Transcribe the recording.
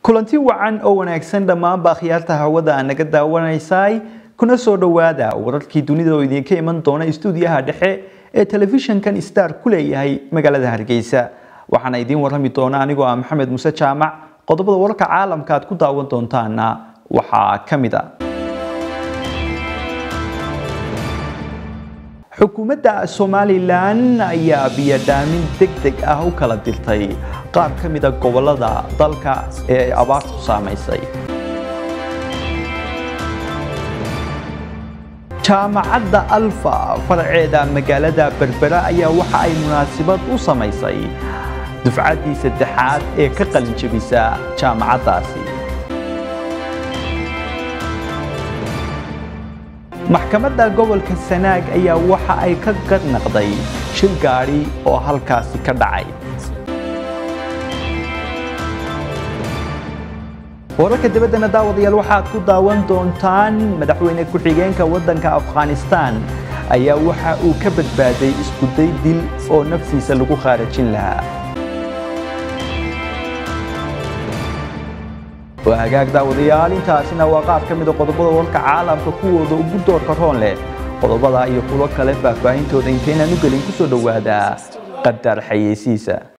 kulanti wacan oo wanaagsan dhammaanba akhyaarta hawada aan naga daawanaysay kuna soo dhowaada wararkii dunida oo idinka iman doona istuudiyaha dhexe ee telefishankan star ku leeyahay magaalada hargeysa waxaana idiin warrami doona anigoo ah maxamed muse jaamac qodobada wararka caalamka aad ku daawan doontaana waxaa ka mid a xukuumadda somalilan ayaa biyodhaamin deg deg ah u kala dirtay qaar ka mida gobolada dalka ee ay abaartu saamaysay jaamacadda alfa faraceeda magaalada berbera ayaa waxa ay munaasabad u samaysay dufcaddii saddexaad ee ka qalinjabisa jaamacaddaasi maxkamadda gobolka sanaag ayaa waxa ay ka garnaqday shil gaadhi oo halkaasi ka dhacay wararka dibaddana daawadayaal waxaad ku daawan doontaan madaxweyne ku-xigeenka waddanka afghanistan ayaa waxa uu ka badbaaday iskuday dil oo naftiisa lagu khaarajin lahaa waa hagaag daawadayaal intaasina waa qaar ka mida qodobada warka caalamka kuwooda ugu doorka roon leh qodobada iyo kuwo kale faahfaahintooda intaynaan u gelin ku soo dhowaada qadar xayeysiisa